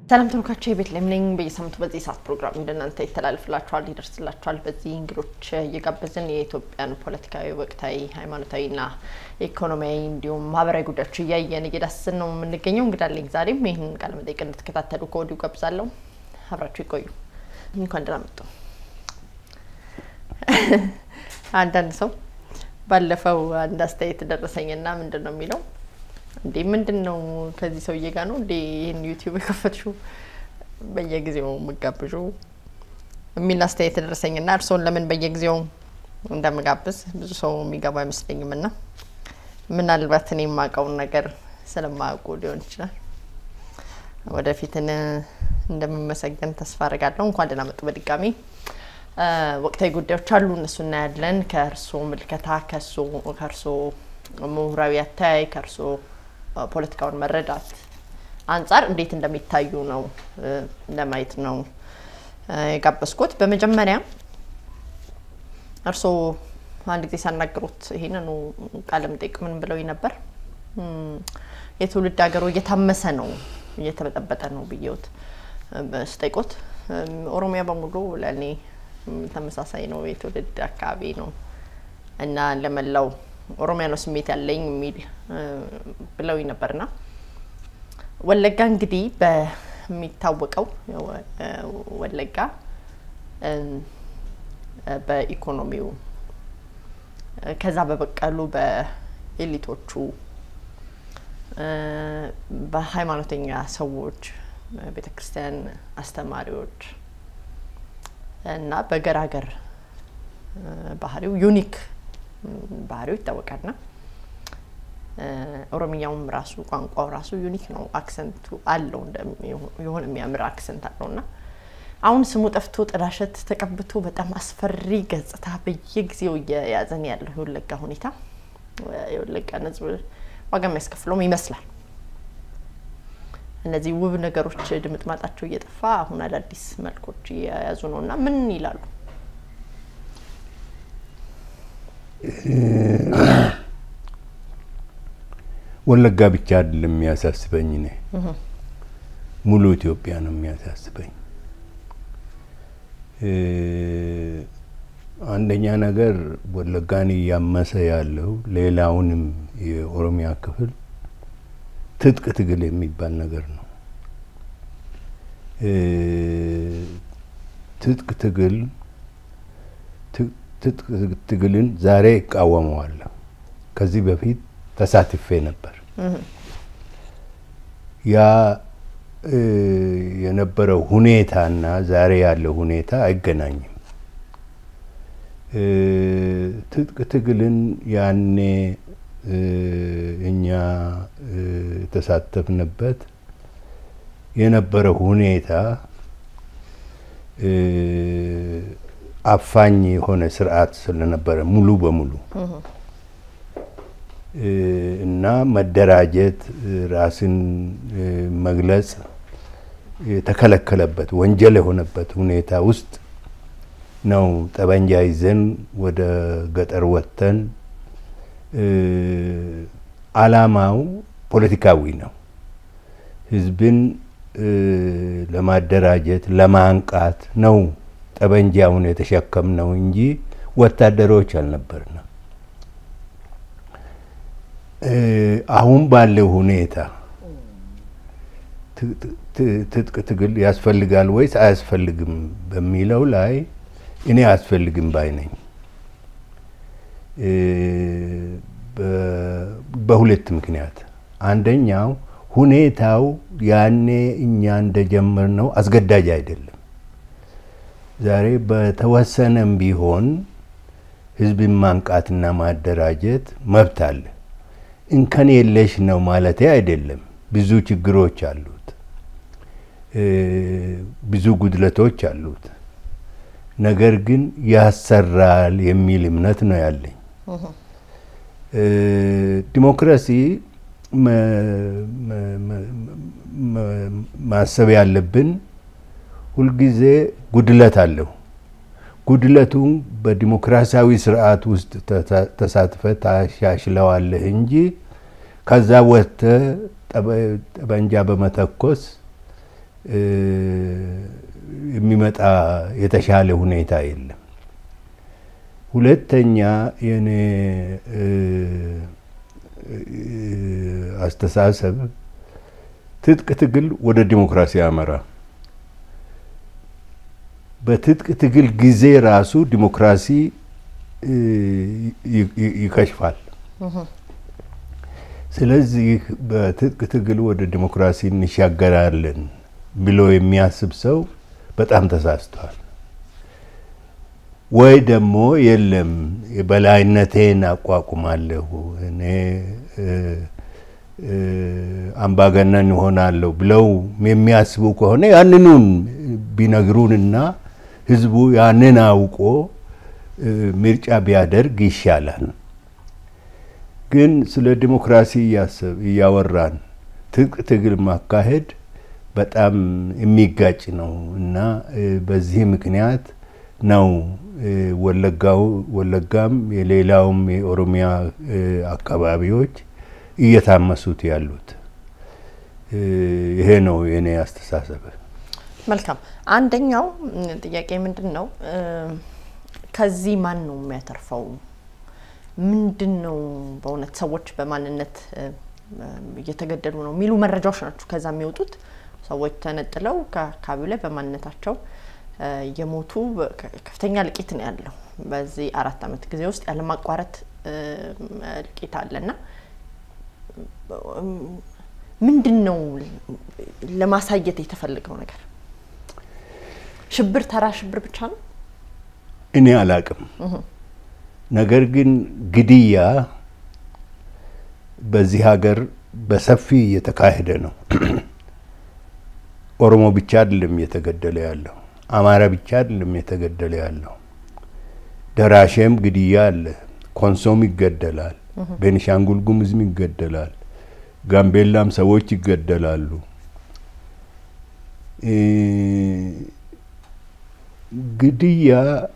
ሰላም ተመልካቾች የቤተልሔም ነኝ። በየሳምንቱ በዚህ ሰዓት ፕሮግራም እንደናንተ ይተላልፍላችኋል፣ ይደርስላችኋል። በዚህ እንግዶች እየጋበዝን የኢትዮጵያን ፖለቲካዊ፣ ወቅታዊ፣ ሃይማኖታዊና ኢኮኖሚያዊ እንዲሁም ማህበራዊ ጉዳዮች እያየን እየዳሰስን ነው የምንገኘው። እንግዳለኝ ዛሬም ይህንን ቃለ መጠይቅ እንድትከታተሉ ከወዲሁ ጋብዛለሁ። አብራችሁ ይቆዩ። እንኳን ደህና መጡ። አንዳንድ ሰው ባለፈው አንድ አስተያየት ደረሰኝና ምንድን ነው የሚለው እንዴ ምንድን ነው ከዚህ ሰውዬ ጋር ነው እንዴ ይህን ዩቲዩብ የከፈትሽው በየጊዜው የምጋብዡ የሚል አስተያየት ደረሰኝና እርስዎን ለምን በየጊዜው እንደምጋብዝ ብዙ ሰው የሚገባ አይመስለኝም ና ምናልባት እኔ የማውቀውን ነገር ስለማያውቁ ሊሆን ይችላል። ወደፊትን እንደምመሰገን ተስፋ አድርጋለሁ። እንኳን ደህና መጡ በድጋሚ። ወቅታዊ ጉዳዮች አሉ፣ እነሱ እናያለን። ከእርስዎ ምልከታ ከእርስዎ ምሁራዊ አተያይ ከእርስዎ ፖለቲካውን መረዳት አንጻር እንዴት እንደሚታዩ ነው ለማየት ነው የጋበዝኩት። በመጀመሪያ እርስዎ አንድ ጊዜ ሳናግሩት ይሄንኑ ቃለ መጠይቅ ምን ብለው ነበር? የትውልድ ሀገሩ እየታመሰ ነው እየተበጠበጠ ነው ብዬዎት ስጠይቆት ኦሮሚያ በሙሉ ለእኔ ተመሳሳይ ነው የትውልድ አካባቢ ነው እና ለመላው ኦሮሚያ ነው ስሜት ያለኝ የሚል ብለው ነበርና ወለጋ እንግዲህ በሚታወቀው ወለጋ በኢኮኖሚው ከዛ በበቀሉ በኤሊቶቹ በሃይማኖተኛ ሰዎች ቤተ ክርስቲያን አስተማሪዎች እና በገራገር ባህሪው ዩኒክ ባህሪው ይታወቃልና ኦሮምኛውም ራሱ ቋንቋው ራሱ ዩኒክ ነው። አክሰንቱ አለው የሆነ የሚያምር አክሰንት አለው እና አሁን ስሙ ጠፍቶ ጥላሸት ተቀብቶ በጣም አስፈሪ ገጽታ በየጊዜው እየያዘን ያለው የወለጋ ሁኔታ የወለጋን ሕዝብ ዋጋ የሚያስከፍለውም ይመስላል። እነዚህ ውብ ነገሮች ድምጥማጣቸው እየጠፋ አሁን አዳዲስ መልኮች እየያዙ ነው እና ምን ይላሉ? ወለጋ ብቻ አይደለም የሚያሳስበኝ፣ እኔ ሙሉ ኢትዮጵያ ነው የሚያሳስበኝ። አንደኛ ነገር ወለጋን እያመሰ ያለው ሌላውንም የኦሮሚያ ክፍል ትጥቅ ትግል የሚባል ነገር ነው። ትጥቅ ትግል ትጥቅ ትግልን ዛሬ እቃወመዋለሁ። ከዚህ በፊት ተሳትፌ ነበር። ያ የነበረው ሁኔታና ዛሬ ያለው ሁኔታ አይገናኝም። ትጥቅ ትግልን ያኔ እኛ የተሳተፍንበት የነበረው ሁኔታ አፋኝ የሆነ ስርዓት ስለነበረ ሙሉ በሙሉ እና መደራጀት፣ ራስን መግለጽ የተከለከለበት ወንጀል የሆነበት ሁኔታ ውስጥ ነው። ጠበንጃ ይዘን ወደ ገጠር ወጥተን አላማው ፖለቲካዊ ነው። ህዝብን ለማደራጀት ለማንቃት ነው ጠበንጃውን የተሸከም ነው እንጂ ወታደሮች አልነበርንም። አሁን ባለው ሁኔታ ትጥቅ ትግል ያስፈልጋል ወይስ አያስፈልግም በሚለው ላይ እኔ አያስፈልግም ባይ ነኝ። በሁለት ምክንያት፣ አንደኛው ሁኔታው ያኔ እኛ እንደጀመር ነው አስገዳጅ አይደለም። ዛሬ በተወሰነም ቢሆን ህዝብን ማንቃትና ማደራጀት መብት አለ። እንከን የለሽ ነው ማለቴ አይደለም። ብዙ ችግሮች አሉት፣ ብዙ ጉድለቶች አሉት። ነገር ግን ያሰራል የሚል እምነት ነው ያለኝ። ዲሞክራሲ ማሰብ ያለብን ሁልጊዜ ጉድለት አለው። ጉድለቱን በዲሞክራሲያዊ ስርዓት ውስጥ ተሳትፈ ታሻሽለዋለህ እንጂ ከዛ ወጥተህ ጠበንጃ በመተኮስ የሚመጣ የተሻለ ሁኔታ የለም። ሁለተኛ የኔ አስተሳሰብ ትጥቅ ትግል ወደ ዲሞክራሲ ያመራ። በትጥቅ ትግል ጊዜ ራሱ ዲሞክራሲ ይከሽፋል። ስለዚህ በትጥቅ ትግል ወደ ዲሞክራሲ እንሻገራለን ብሎ የሚያስብ ሰው በጣም ተሳስቷል። ወይ ደግሞ የለም የበላይነቴን አቋቁማለሁ እኔ አምባገነን ይሆናለሁ ብለው የሚያስቡ ከሆነ ያንኑን ቢነግሩንና ህዝቡ ያንን አውቆ ምርጫ ቢያደርግ ይሻላል። ግን ስለ ዲሞክራሲ እያወራን ትጥቅ ትግል ማካሄድ በጣም የሚጋጭ ነው እና በዚህ ምክንያት ነው ወለጋው ወለጋም የሌላውም የኦሮሚያ አካባቢዎች እየታመሱት ያሉት። ይሄ ነው የኔ አስተሳሰብ። መልካም። አንደኛው ጥያቄ ምንድን ነው፣ ከዚህ ማን ነው የሚያተርፈው? ምንድን ነው በእውነት ሰዎች በማንነት እየተገደሉ ነው የሚሉ መረጃዎች ናቸው ከዛ የሚወጡት። ሰዎች ተነጥለው ከአካባቢው ላይ በማንነታቸው የሞቱ ከፍተኛ እልቂት ነው ያለው። በዚህ አራት ዓመት ጊዜ ውስጥ ያለማቋረጥ እልቂት አለና ምንድን ነው ለማሳየት የተፈለገው ነገር? ሽብር ተራ ሽብር ብቻ ነው? እኔ አላቅም። ነገር ግን ግድያ በዚህ ሀገር በሰፊ እየተካሄደ ነው። ኦሮሞ ብቻ አይደለም እየተገደለ ያለው፣ አማራ ብቻ አይደለም እየተገደለ ያለው። ደራሼም ግድያ አለ፣ ኮንሶም ይገደላል፣ ቤኒሻንጉል ጉሙዝም ይገደላል፣ ጋምቤላም ሰዎች ይገደላሉ። ግድያ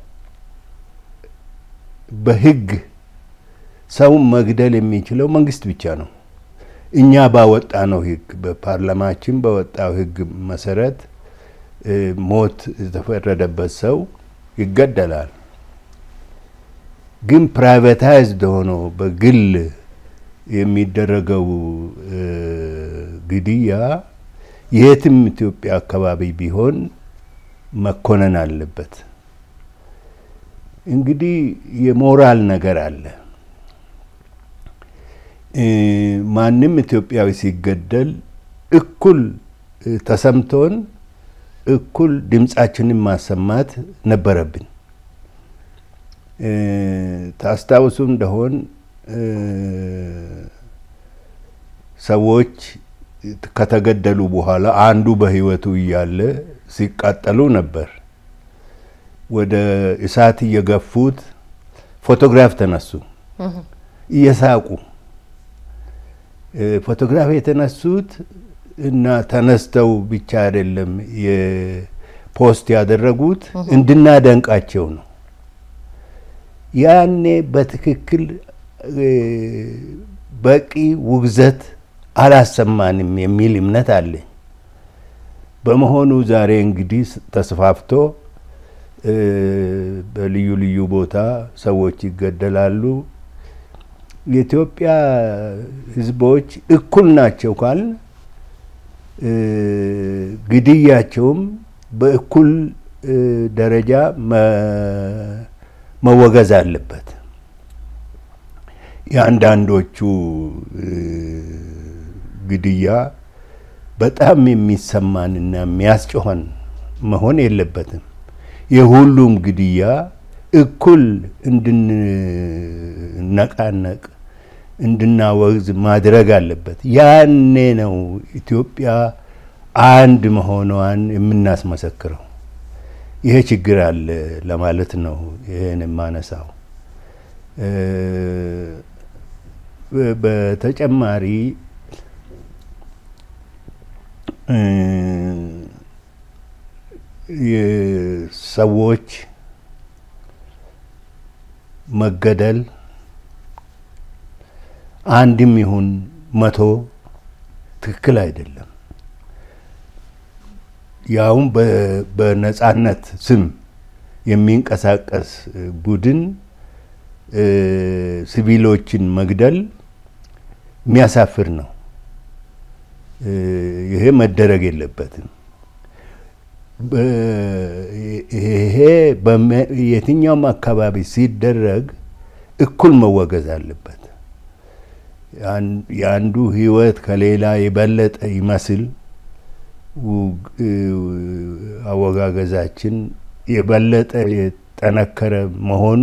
በህግ ሰውን መግደል የሚችለው መንግስት ብቻ ነው። እኛ ባወጣ ነው ህግ በፓርላማችን በወጣው ህግ መሰረት ሞት የተፈረደበት ሰው ይገደላል። ግን ፕራይቬታይዝድ ሆኖ በግል የሚደረገው ግድያ የትም ኢትዮጵያ አካባቢ ቢሆን መኮነን አለበት። እንግዲህ የሞራል ነገር አለ። ማንም ኢትዮጵያዊ ሲገደል እኩል ተሰምቶን እኩል ድምፃችንን ማሰማት ነበረብን። ታስታውሱ እንደሆን ሰዎች ከተገደሉ በኋላ አንዱ በህይወቱ እያለ ሲቃጠሉ ነበር። ወደ እሳት እየገፉት ፎቶግራፍ ተነሱ እየሳቁ ፎቶግራፍ የተነሱት እና ተነስተው ብቻ አይደለም የፖስት ያደረጉት እንድናደንቃቸው ነው። ያኔ በትክክል በቂ ውግዘት አላሰማንም የሚል እምነት አለኝ። በመሆኑ ዛሬ እንግዲህ ተስፋፍቶ በልዩ ልዩ ቦታ ሰዎች ይገደላሉ። የኢትዮጵያ ሕዝቦች እኩል ናቸው ካል ግድያቸውም በእኩል ደረጃ መወገዝ አለበት። የአንዳንዶቹ ግድያ በጣም የሚሰማንና የሚያስጮኸን መሆን የለበትም። የሁሉም ግድያ እኩል እንድንነቃነቅ እንድናወግዝ ማድረግ አለበት። ያኔ ነው ኢትዮጵያ አንድ መሆኗን የምናስመሰክረው። ይሄ ችግር አለ ለማለት ነው ይህን የማነሳው። በተጨማሪ የሰዎች መገደል አንድም ይሁን መቶ ትክክል አይደለም። ያውም በነጻነት ስም የሚንቀሳቀስ ቡድን ሲቪሎችን መግደል የሚያሳፍር ነው። ይሄ መደረግ የለበትም። ይሄ የትኛውም አካባቢ ሲደረግ እኩል መወገዝ አለበት። የአንዱ ሕይወት ከሌላ የበለጠ ይመስል አወጋገዛችን የበለጠ የጠነከረ መሆን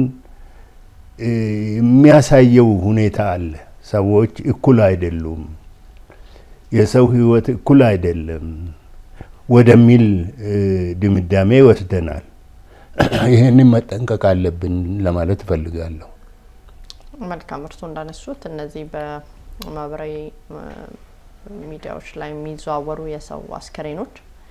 የሚያሳየው ሁኔታ አለ። ሰዎች እኩል አይደሉም፣ የሰው ሕይወት እኩል አይደለም ወደሚል ድምዳሜ ይወስደናል። ይህንን መጠንቀቅ አለብን ለማለት እፈልጋለሁ። መልካም እርሶ እንዳነሱት እነዚህ በማህበራዊ ሚዲያዎች ላይ የሚዘዋወሩ የሰው አስከሬኖች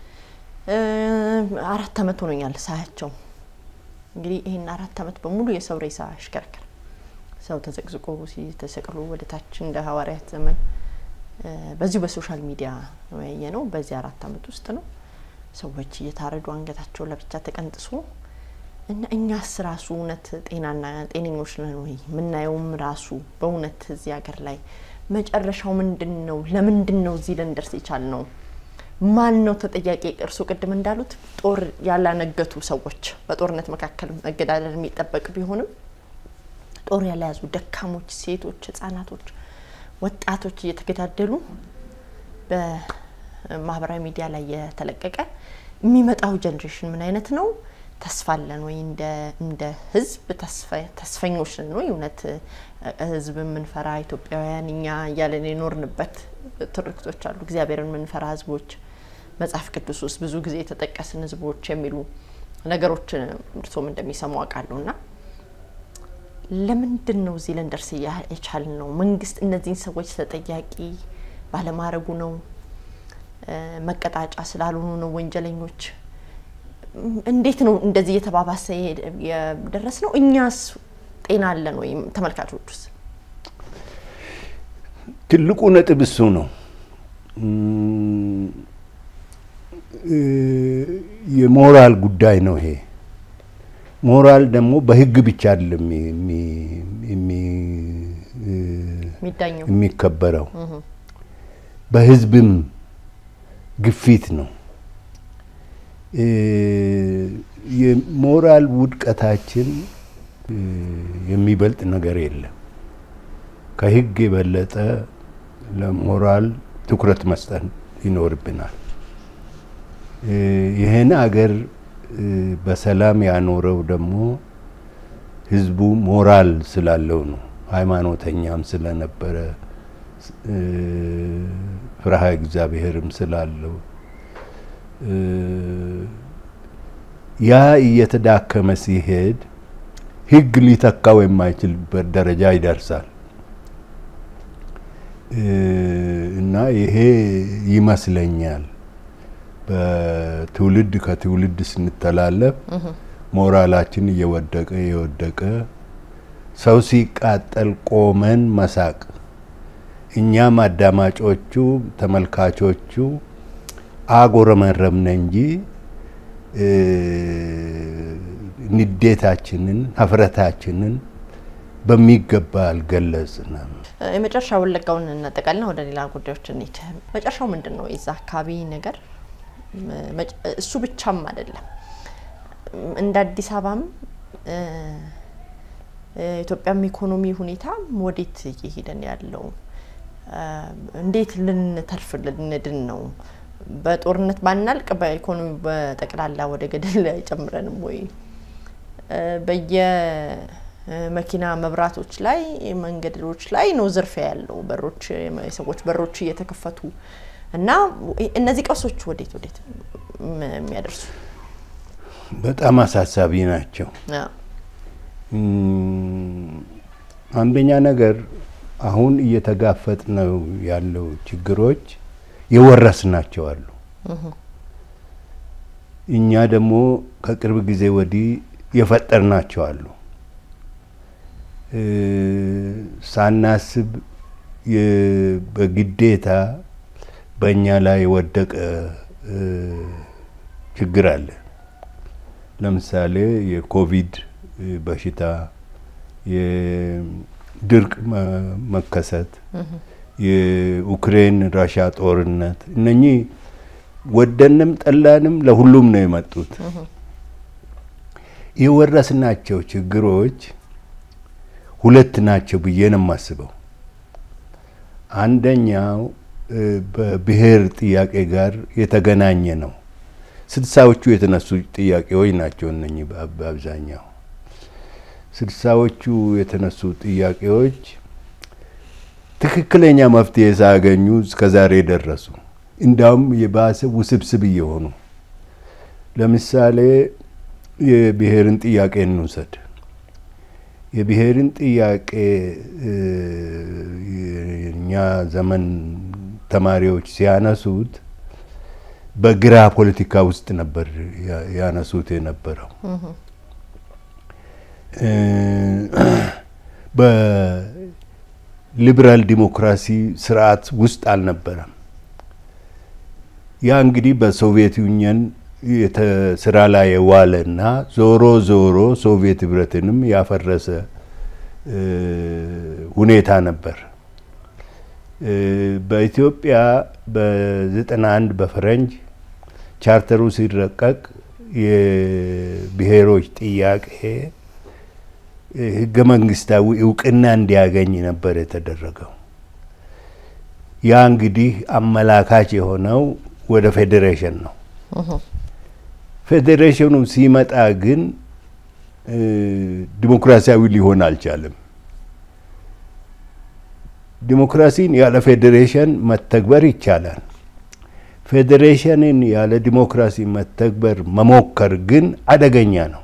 አራት አመት ሆኖኛል ሳያቸው። እንግዲህ ይህን አራት አመት በሙሉ የሰው ሬሳ ያሽከረክር ሰው ተዘቅዝቆ ተሰቅሎ ወደ ታች እንደ ሐዋርያት ዘመን በዚሁ በሶሻል ሚዲያ ያየ ነው። በዚህ አራት አመት ውስጥ ነው ሰዎች እየታረዱ አንገታቸው ለብቻ ተቀንጥሶ እና እኛስ ራሱ እውነት ጤናና ጤነኞች ነን ወይ? የምናየውም ራሱ በእውነት እዚህ ሀገር ላይ መጨረሻው ምንድን ነው? ለምንድን ነው እዚህ ልንደርስ የቻል ነው? ማን ነው ተጠያቂ? እርሱ ቅድም እንዳሉት ጦር ያላነገቱ ሰዎች በጦርነት መካከል መገዳደል የሚጠበቅ ቢሆንም ጦር ያልያዙ ደካሞች፣ ሴቶች፣ ህጻናቶች፣ ወጣቶች እየተገዳደሉ በማህበራዊ ሚዲያ ላይ የተለቀቀ የሚመጣው ጀኔሬሽን ምን አይነት ነው? ተስፋ አለን ወይ? እንደ ህዝብ ተስፈኞች ነን ወይ? እውነት ህዝብ የምንፈራ ኢትዮጵያውያን እኛ እያለን የኖርንበት ትርክቶች አሉ። እግዚአብሔርን የምንፈራ ህዝቦች፣ መጽሐፍ ቅዱስ ውስጥ ብዙ ጊዜ የተጠቀስን ህዝቦች የሚሉ ነገሮች እርሶም እንደሚሰሙ አውቃለሁ። እና ለምንድን ነው እዚህ ልንደርስ የቻል ነው? መንግስት እነዚህን ሰዎች ተጠያቂ ባለማድረጉ ነው? መቀጣጫ ስላልሆኑ ነው ወንጀለኞች? እንዴት ነው እንደዚህ እየተባባሰ የደረስ ነው? እኛስ ጤና አለን ወይም ተመልካቾቹስ? ትልቁ ነጥብ እሱ ነው። የሞራል ጉዳይ ነው ይሄ። ሞራል ደግሞ በህግ ብቻ አይደለም የሚከበረው፣ በህዝብም ግፊት ነው። የሞራል ውድቀታችን የሚበልጥ ነገር የለም። ከህግ የበለጠ ለሞራል ትኩረት መስጠት ይኖርብናል። ይህን አገር በሰላም ያኖረው ደግሞ ህዝቡ ሞራል ስላለው ነው። ሃይማኖተኛም ስለነበረ ፍርሃ እግዚአብሔርም ስላለው ያ እየተዳከመ ሲሄድ ህግ ሊተካው የማይችልበት ደረጃ ይደርሳል እና ይሄ ይመስለኛል በትውልድ ከትውልድ ስንተላለፍ ሞራላችን እየወደቀ እየወደቀ ሰው ሲቃጠል ቆመን መሳቅ እኛም አዳማጮቹ ተመልካቾቹ አጎረመረምነ እንጂ ንዴታችንን ሀፍረታችንን በሚገባ አልገለጽንም። የመጨረሻ ወለጋውን እናጠቃልና ወደ ሌላ ጉዳዮች እንሂድ። መጨረሻው ምንድን ነው? የዛ አካባቢ ነገር እሱ ብቻም አይደለም። እንደ አዲስ አበባም ኢትዮጵያም ኢኮኖሚ ሁኔታ ወዴት እየሄደን ያለው እንዴት ልንተርፍ ልንድን ነው? በጦርነት ባናልቅ በኢኮኖሚ በጠቅላላ ወደ ገደል አይጨምረንም ወይ? በየመኪና መብራቶች ላይ መንገዶች ላይ ነው ዝርፊያ ያለው። በሮች የሰዎች በሮች እየተከፈቱ እና እነዚህ ቀውሶች ወዴት ወዴት የሚያደርሱ በጣም አሳሳቢ ናቸው። አንደኛ ነገር አሁን እየተጋፈጥ ነው ያለው ችግሮች የወረስ ናቸው አሉ። እኛ ደግሞ ከቅርብ ጊዜ ወዲህ የፈጠር ናቸው አሉ። ሳናስብ በግዴታ በእኛ ላይ የወደቀ ችግር አለ። ለምሳሌ የኮቪድ በሽታ፣ የድርቅ መከሰት፣ የዩክሬን ራሻ ጦርነት እነኚህ ወደንም ጠላንም ለሁሉም ነው የመጡት። የወረስናቸው ችግሮች ሁለት ናቸው ብዬ ነው የማስበው። አንደኛው በብሔር ጥያቄ ጋር የተገናኘ ነው። ስልሳዎቹ የተነሱ ጥያቄዎች ናቸው እነኚህ በአብዛኛው ስልሳዎቹ የተነሱ ጥያቄዎች ትክክለኛ መፍትሄ ሳያገኙ እስከዛሬ ደረሱ። እንዲያውም የባሰ ውስብስብ እየሆኑ ለምሳሌ የብሔርን ጥያቄ እንውሰድ። የብሔርን ጥያቄ የእኛ ዘመን ተማሪዎች ሲያነሱት በግራ ፖለቲካ ውስጥ ነበር ያነሱት የነበረው። በሊበራል ዲሞክራሲ ስርዓት ውስጥ አልነበረም። ያ እንግዲህ በሶቪየት ዩኒየን ስራ ላይ የዋለ እና ዞሮ ዞሮ ሶቪየት ህብረትንም ያፈረሰ ሁኔታ ነበር። በኢትዮጵያ በዘጠና አንድ በፈረንጅ ቻርተሩ ሲረቀቅ የብሔሮች ጥያቄ ህገ መንግስታዊ እውቅና እንዲያገኝ ነበር የተደረገው። ያ እንግዲህ አመላካች የሆነው ወደ ፌዴሬሽን ነው። ፌዴሬሽኑ ሲመጣ ግን ዲሞክራሲያዊ ሊሆን አልቻለም። ዲሞክራሲን ያለ ፌዴሬሽን መተግበር ይቻላል። ፌዴሬሽንን ያለ ዲሞክራሲ መተግበር መሞከር ግን አደገኛ ነው።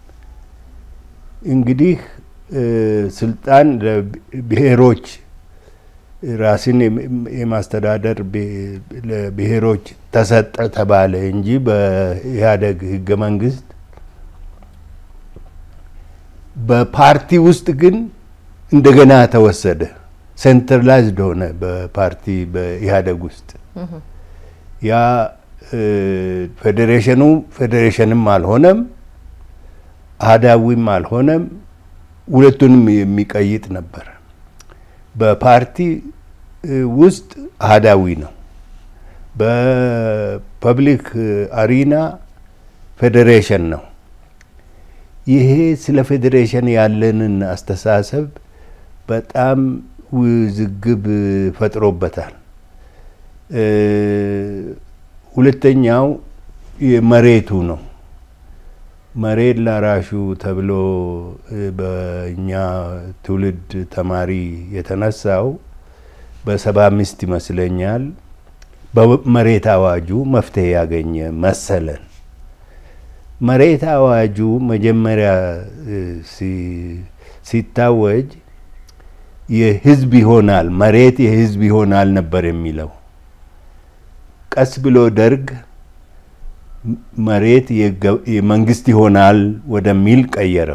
እንግዲህ ስልጣን ለብሔሮች ራስን የማስተዳደር ለብሔሮች ተሰጠ ተባለ እንጂ በኢህአዴግ ህገ መንግስት በፓርቲ ውስጥ ግን እንደገና ተወሰደ። ሴንትራላይዝድ ሆነ በፓርቲ በኢህአዴግ ውስጥ ያ ፌዴሬሽኑ ፌዴሬሽንም አልሆነም፣ አህዳዊም አልሆነም። ሁለቱንም የሚቀይጥ ነበር። በፓርቲ ውስጥ አህዳዊ ነው። በፐብሊክ አሪና ፌዴሬሽን ነው። ይሄ ስለ ፌዴሬሽን ያለንን አስተሳሰብ በጣም ውዝግብ ፈጥሮበታል። ሁለተኛው የመሬቱ ነው። መሬት ላራሹ ተብሎ በእኛ ትውልድ ተማሪ የተነሳው በሰባ አምስት ይመስለኛል በመሬት አዋጁ መፍትሄ ያገኘ መሰለን። መሬት አዋጁ መጀመሪያ ሲታወጅ የህዝብ ይሆናል መሬት የህዝብ ይሆናል ነበር የሚለው። ቀስ ብሎ ደርግ መሬት የመንግስት ይሆናል ወደሚል ቀየረው።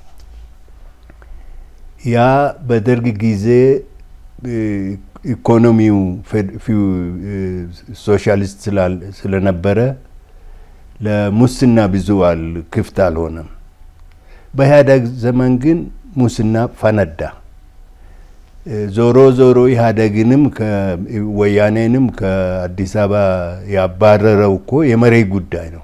ያ በደርግ ጊዜ ኢኮኖሚው ሶሻሊስት ስለነበረ ለሙስና ብዙ አል ክፍት አልሆነም። በኢህአዴግ ዘመን ግን ሙስና ፈነዳ። ዞሮ ዞሮ ኢህአዴግንም ወያኔንም ከአዲስ አበባ ያባረረው እኮ የመሬት ጉዳይ ነው።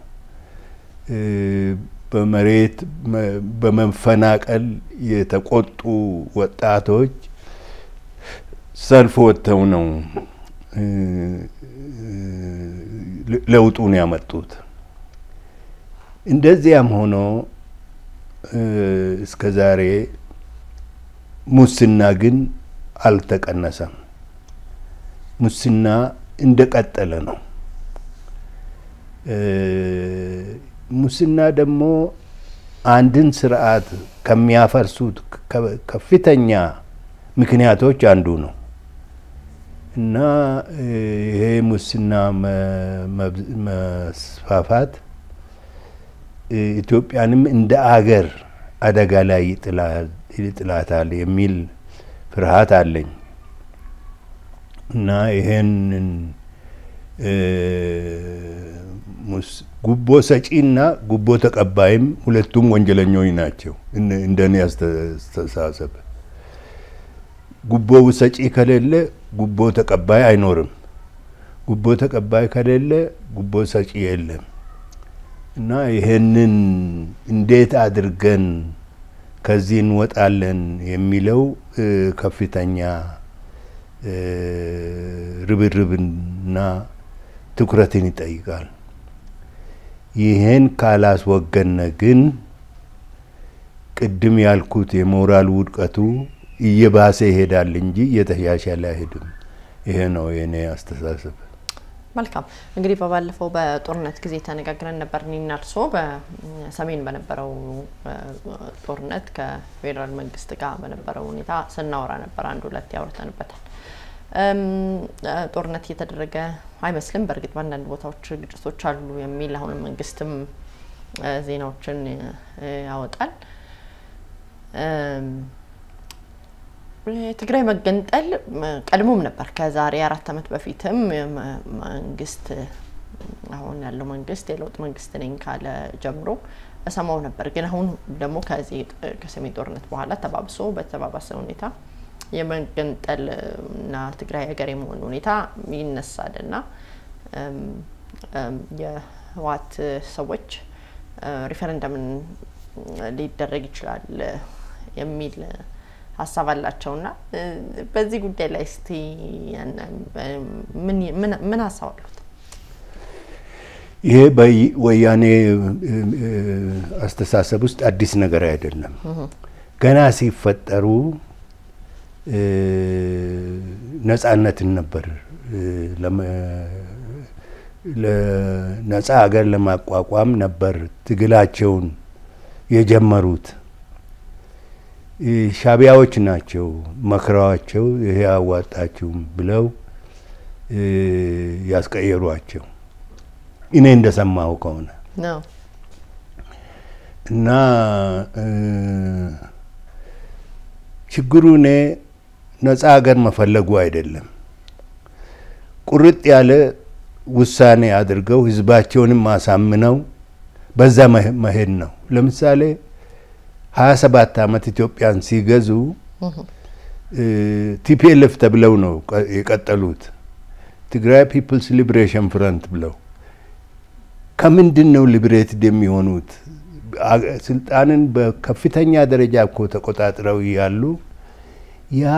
በመሬት በመፈናቀል የተቆጡ ወጣቶች ሰልፍ ወጥተው ነው ለውጡን ያመጡት። እንደዚያም ሆኖ እስከ ዛሬ ሙስና ግን አልተቀነሰም። ሙስና እንደቀጠለ ነው። ሙስና ደግሞ አንድን ስርዓት ከሚያፈርሱት ከፍተኛ ምክንያቶች አንዱ ነው እና ይሄ ሙስና መስፋፋት ኢትዮጵያንም እንደ አገር አደጋ ላይ ይጥላታል የሚል ፍርሃት አለኝ እና ይሄንን ጉቦ ሰጪና ጉቦ ተቀባይም ሁለቱም ወንጀለኞች ናቸው። እንደኔ አስተሳሰብ ጉቦ ሰጪ ከሌለ ጉቦ ተቀባይ አይኖርም። ጉቦ ተቀባይ ከሌለ ጉቦ ሰጪ የለም እና ይሄንን እንዴት አድርገን ከዚህ እንወጣለን የሚለው ከፍተኛ ርብርብና ትኩረትን ይጠይቃል። ይህን ካላስወገነ ግን ቅድም ያልኩት የሞራል ውድቀቱ እየባሰ ይሄዳል እንጂ እየተሻሻለ አይሄድም። ይሄ ነው የእኔ አስተሳሰብ። መልካም እንግዲህ በባለፈው በጦርነት ጊዜ ተነጋግረን ነበር እኔና እርስዎ በሰሜን በነበረው ጦርነት ከፌዴራል መንግስት ጋር በነበረው ሁኔታ ስናወራ ነበር። አንድ ሁለት ያወርተንበታል። ጦርነት እየተደረገ አይመስልም። በእርግጥ በአንዳንድ ቦታዎች ግጭቶች አሉ የሚል አሁንም መንግስትም ዜናዎችን ያወጣል። የትግራይ መገንጠል ቀድሞም ነበር። ከዛሬ አራት ዓመት በፊትም መንግስት አሁን ያለው መንግስት የለውጥ መንግስት ነኝ ካለ ጀምሮ እሰማው ነበር። ግን አሁን ደግሞ ከዚህ ከሰሜን ጦርነት በኋላ ተባብሶ በተባባሰ ሁኔታ የመገንጠል እና ትግራይ ሀገር የመሆን ሁኔታ ይነሳል እና የህወሓት ሰዎች ሪፈረንደምን ሊደረግ ይችላል የሚል ሀሳብ አላቸውና በዚህ ጉዳይ ላይ እስቲ ምን ሀሳብ አሉት? ይሄ በወያኔ አስተሳሰብ ውስጥ አዲስ ነገር አይደለም። ገና ሲፈጠሩ ነጻነትን ነበር ነጻ ሀገር ለማቋቋም ነበር ትግላቸውን የጀመሩት። ሻቢያዎች ናቸው መክረዋቸው ይሄ አዋጣችሁም ብለው ያስቀየሯቸው እኔ እንደሰማው ከሆነ እና ችግሩ እኔ ነጻ ሀገር መፈለጉ አይደለም። ቁርጥ ያለ ውሳኔ አድርገው ህዝባቸውንም ማሳምነው በዛ መሄድ ነው። ለምሳሌ ሀያ ሰባት አመት ኢትዮጵያን ሲገዙ ቲፒኤልኤፍ ተብለው ነው የቀጠሉት። ትግራይ ፒፕልስ ሊብሬሽን ፍረንት ብለው ከምንድን ነው ሊብሬትድ የሚሆኑት? ስልጣንን በከፍተኛ ደረጃ እኮ ተቆጣጥረው ያሉ ያ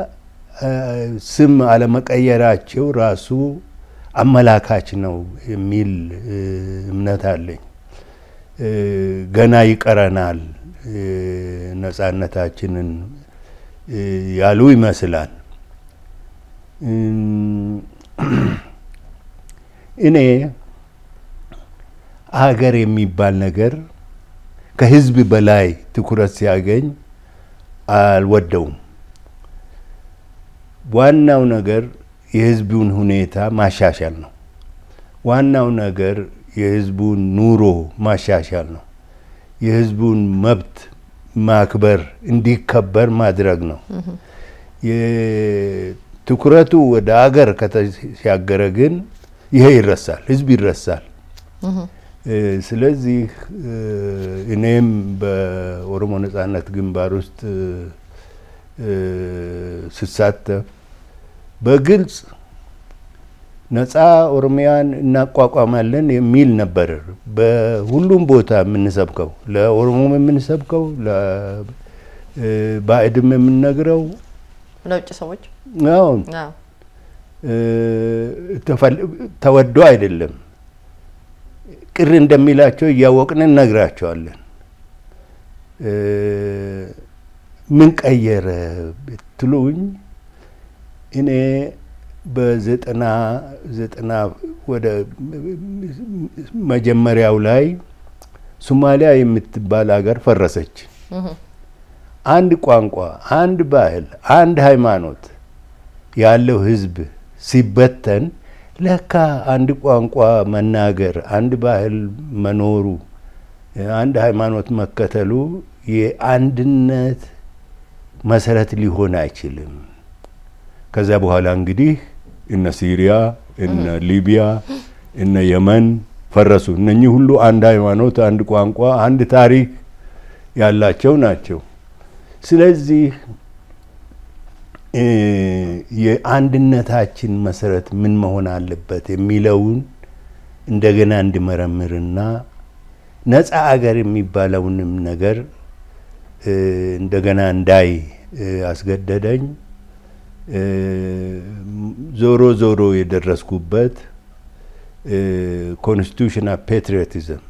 ስም አለመቀየራቸው ራሱ አመላካች ነው የሚል እምነት አለኝ። ገና ይቀረናል ነጻነታችንን ያሉ ይመስላል። እኔ ሀገር የሚባል ነገር ከህዝብ በላይ ትኩረት ሲያገኝ አልወደውም። ዋናው ነገር የህዝቡን ሁኔታ ማሻሻል ነው። ዋናው ነገር የህዝቡን ኑሮ ማሻሻል ነው። የህዝቡን መብት ማክበር እንዲከበር ማድረግ ነው። ትኩረቱ ወደ ሀገር ከተሻገረ ግን ይሄ ይረሳል፣ ህዝብ ይረሳል። ስለዚህ እኔም በኦሮሞ ነጻነት ግንባር ውስጥ ስሳተፍ በግልጽ ነጻ ኦሮሚያን እናቋቋማለን የሚል ነበር በሁሉም ቦታ የምንሰብከው፣ ለኦሮሞም የምንሰብከው፣ ለባዕድም የምንነግረው ለውጭ ሰዎች አሁን ተወዶ አይደለም ቅር እንደሚላቸው እያወቅን እነግራቸዋለን። ምን ቀየረ ብትሉኝ እኔ በዘጠና ዘጠና ወደ መጀመሪያው ላይ ሶማሊያ የምትባል ሀገር ፈረሰች። አንድ ቋንቋ፣ አንድ ባህል፣ አንድ ሃይማኖት ያለው ህዝብ ሲበተን ለካ አንድ ቋንቋ መናገር፣ አንድ ባህል መኖሩ፣ አንድ ሃይማኖት መከተሉ የአንድነት መሰረት ሊሆን አይችልም። ከዚያ በኋላ እንግዲህ እነ ሲሪያ እነ ሊቢያ፣ እነ የመን ፈረሱ። እነኚህ ሁሉ አንድ ሃይማኖት፣ አንድ ቋንቋ፣ አንድ ታሪክ ያላቸው ናቸው። ስለዚህ የአንድነታችን መሰረት ምን መሆን አለበት የሚለውን እንደገና እንዲመረምርና ነፃ አገር የሚባለውንም ነገር እንደገና እንዳይ አስገደደኝ። ዞሮ ዞሮ የደረስኩበት ኮንስቲቱሽናል ፔትሪዮቲዝም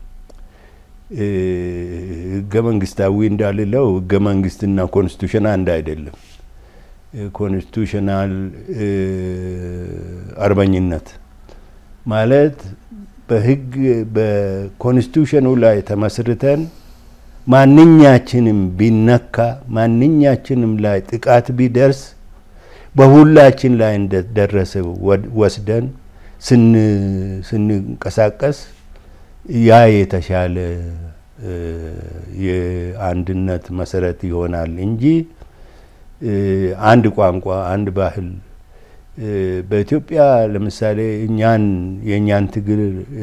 ህገ መንግስታዊ እንዳልለው ህገ መንግስትና ኮንስቲቱሽን አንድ አይደለም። ኮንስቲቱሽናል አርበኝነት ማለት በህግ በኮንስቲቱሽኑ ላይ ተመስርተን ማንኛችንም ቢነካ ማንኛችንም ላይ ጥቃት ቢደርስ በሁላችን ላይ እንደደረሰ ወስደን ስንንቀሳቀስ ያ የተሻለ የአንድነት መሰረት ይሆናል እንጂ አንድ ቋንቋ፣ አንድ ባህል በኢትዮጵያ ለምሳሌ እኛን የእኛን ትግል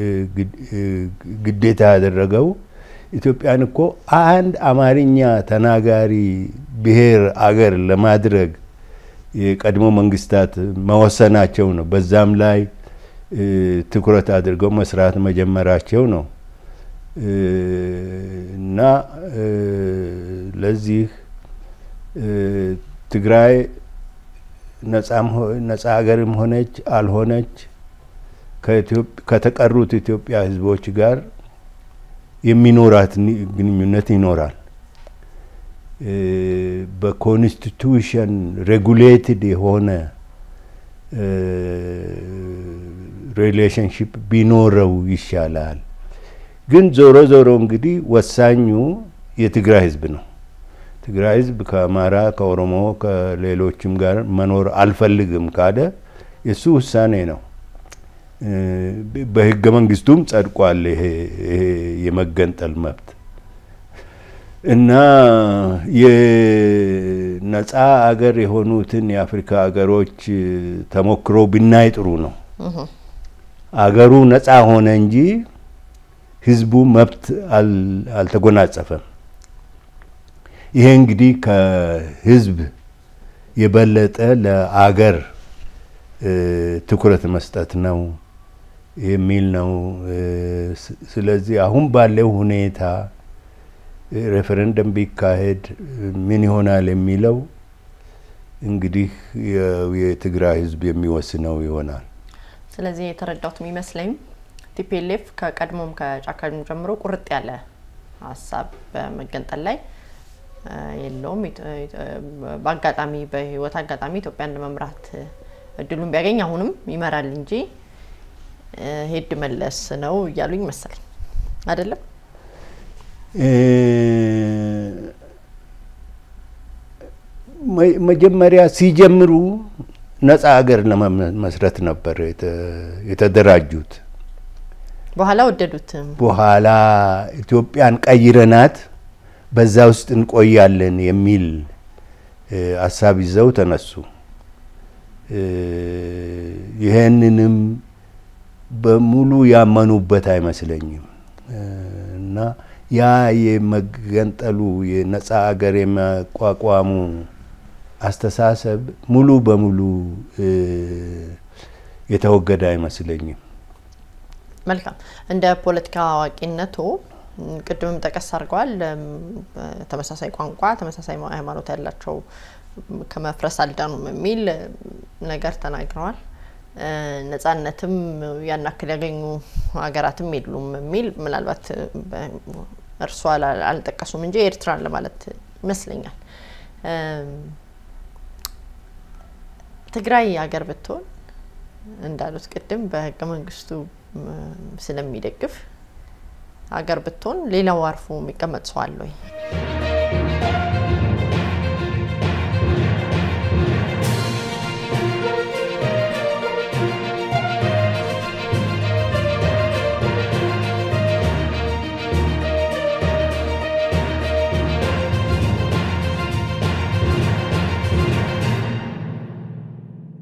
ግዴታ ያደረገው ኢትዮጵያን እኮ አንድ አማርኛ ተናጋሪ ብሔር አገር ለማድረግ የቀድሞ መንግስታት መወሰናቸው ነው። በዛም ላይ ትኩረት አድርገው መስራት መጀመራቸው ነው እና ለዚህ ትግራይ ነጻ ሀገርም ሆነች አልሆነች ከተቀሩት ኢትዮጵያ ህዝቦች ጋር የሚኖራት ግንኙነት ይኖራል። በኮንስቲቱሽን ሬጉሌትድ የሆነ ሪሌሽንሽፕ ቢኖረው ይሻላል። ግን ዞሮ ዞሮ እንግዲህ ወሳኙ የትግራይ ህዝብ ነው። ትግራይ ህዝብ ከአማራ፣ ከኦሮሞ፣ ከሌሎችም ጋር መኖር አልፈልግም ካለ የእሱ ውሳኔ ነው። በህገ መንግስቱም ጸድቋል ይሄ የመገንጠል መብት እና የነጻ አገር የሆኑትን የአፍሪካ አገሮች ተሞክሮ ብናይ ጥሩ ነው። አገሩ ነጻ ሆነ እንጂ ህዝቡ መብት አልተጎናጸፈም። ይሄ እንግዲህ ከህዝብ የበለጠ ለአገር ትኩረት መስጠት ነው የሚል ነው። ስለዚህ አሁን ባለው ሁኔታ ሬፈረንደም ቢካሄድ ምን ይሆናል የሚለው እንግዲህ የትግራይ ህዝብ የሚወስነው ይሆናል። ስለዚህ የተረዳሁት የሚመስለኝ ቲፒኤልኤፍ ከቀድሞም ከጫካም ጀምሮ ቁርጥ ያለ ሀሳብ በመገንጠል ላይ የለውም። በአጋጣሚ በህይወት አጋጣሚ ኢትዮጵያን ለመምራት እድሉን ቢያገኝ አሁንም ይመራል እንጂ ሄድ መለስ ነው እያሉኝ መሰለኝ አይደለም። መጀመሪያ ሲጀምሩ ነጻ ሀገር ለመመስረት ነበር የተደራጁት። በኋላ ወደዱትም። በኋላ ኢትዮጵያን ቀይረናት በዛ ውስጥ እንቆያለን የሚል ሀሳብ ይዘው ተነሱ። ይህንንም በሙሉ ያመኑበት አይመስለኝም እና ያ የመገንጠሉ የነጻ ሀገር የመቋቋሙ አስተሳሰብ ሙሉ በሙሉ የተወገደ አይመስለኝም። መልካም። እንደ ፖለቲካ አዋቂነቱ ቅድምም ጠቀስ አድርገዋል። ተመሳሳይ ቋንቋ፣ ተመሳሳይ ሃይማኖት ያላቸው ከመፍረስ አልዳኑም የሚል ነገር ተናግረዋል። ነጻነትም ያን ያክል ያገኙ ሀገራትም የሉም የሚል ምናልባት እርሷ አልጠቀሱም እንጂ ኤርትራን ለማለት ይመስለኛል። ትግራይ ሀገር ብትሆን እንዳሉት ቅድም በህገ መንግስቱ ስለሚደግፍ ሀገር ብትሆን ሌላው አርፎ የሚቀመጥ ሰው አለ ወይ?